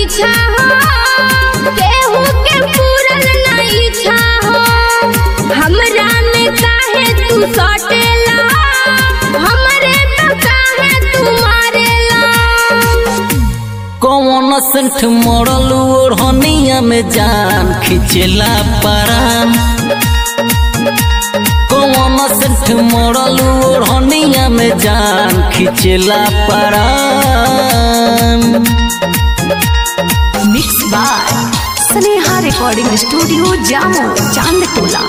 पीछा हो केहू के पूरल ना इच्छा हो हमरा में काहे तू सटेला हमरे तो काहे तू मारेला कौन सेंट मरल ओढ़निया में जान खिंचेला परान कौन सेंट मरल ओढ़निया में जान खिंचेला परान mix by Sneha recording studio जामो चांद टोला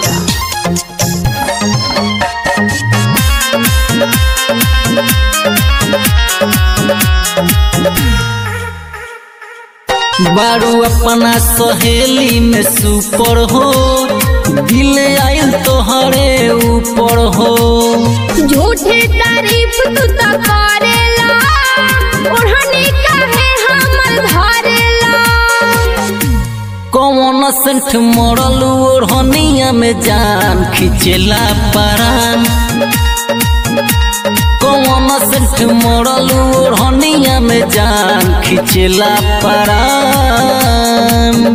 बारू अपना सहेली में सुपर हो दिल आयल तोहरे ऊपर हो झूठे तारीफ तू तो करेला ओढ़नी काहे हमर धरेला कौन सेंट मरल ओढ़निया में जान खिंचेला परान कौन सेंट मरल ओढ़निया में जान खिंचेला परान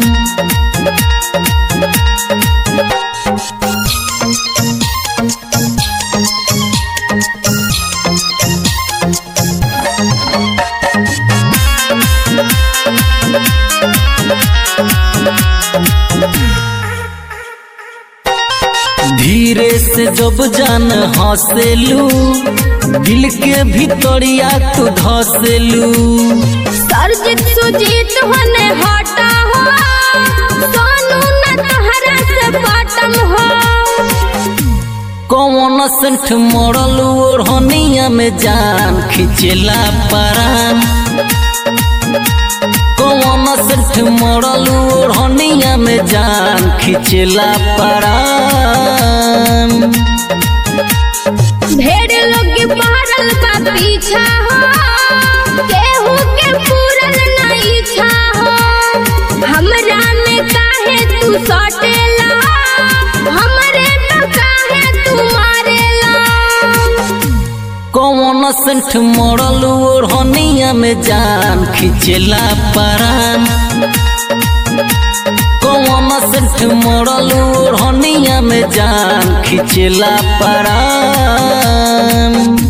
धीरे से जब जान हंसेलू दिल के भीतरिया तू धसेलू सरजित सुजीत होने हटा हो सोनू न तहरा से बटम हो कौन सेंट मरल ओढ़निया में जान खिंचेला परान कौन सेंट मरल ओढ़निया में जान खिंचेला परान ढेर लोग पहरल बा पीछा हो केहू के पूरल ना इच्छा हो हमरा में काहे तू सटेला हमरे तो काहे तू मारेला कौन सेंट मरल ओढ़निया में जान खिंचेला परान कौन सेंट मरल ओढ़निया में जान खिंचेला परान